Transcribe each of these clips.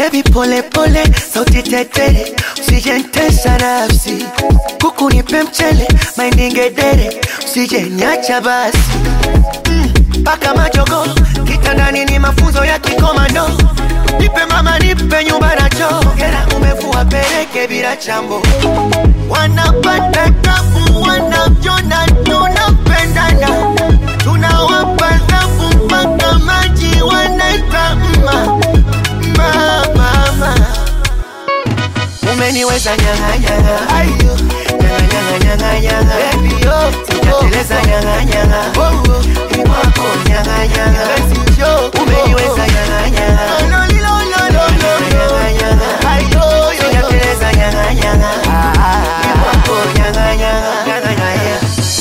Baby pole pole, sauti tetere, usijentesa nafsi. Kuku nipe mchele, mahindi ngedere, usije niacha basi. Paka majogo, kitandani ni mafunzo ya kikomando. Nipe mama, nipe nyumba na choo. Hera umevua peleke bila chambo. Wanapata tabu, wanavyona tunapendana. Tunawapa thabu mpaka maji wanaita mma mma mama. Umeniweza nyanga nyanga, ayo nyanga nyanga nyanga nyanga, baby yo, sijateleza nyanga nyanga, oh oh, ni wako nyanga nyanga, basi yo, umeniweza nyanga nyanga, no no no no no nyanga nyanga, ayo yo, sijateleza nyanga nyanga, ah ni wako nyanga nyanga, nyanga nyanga.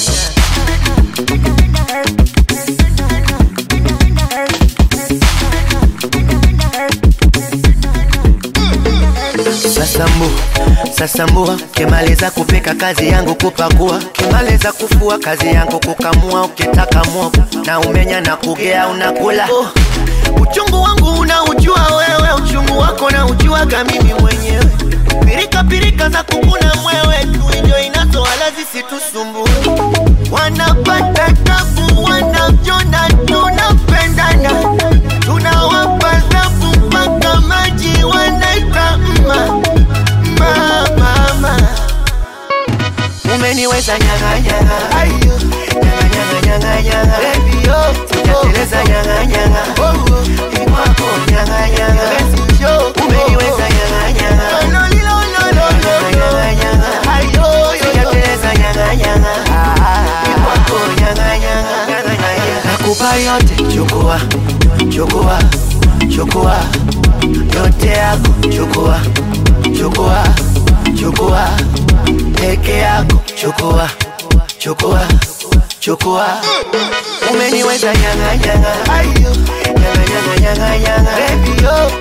Sasambu, sasambua, kimaliza kupika kazi yangu kupakua, kimaliza kufua kazi yangu kukamua, ukitaka mwogo na umenya na kugea unakula. Oh, uchungu wangu unaujua wewe, uchungu wako na ujuaga mimi mwenyewe. Pirika pirika za kukuna mwewe, tuijo inazo wala zisitusumbue. Wanapata tabu, wanavyona tunapendana, tunawapa thabu mpaka maji wanaita mma mma mama. Umeniweza nyanga nyanga, ayo nyanga nyanga nyanga nyanga, baby yo, sijateleza nyanga nyanga, oh oh, ni wako nyanga nyanga, basi yo, umeniweza nyanga nyanga, no no no no no, nyanga nyanga, ayo yo, sijateleza nyanga nyanga, ah, ni wako nyanga nyanga, nyanga nyanga, nakupa yote, chukua chukua chukua yote yako, chukua chukua chukua peke yako, chukua chukua chukua. Umeniweza nyanga nyanga, ayo nyanga nyanga nyanga nyanga, baby yo,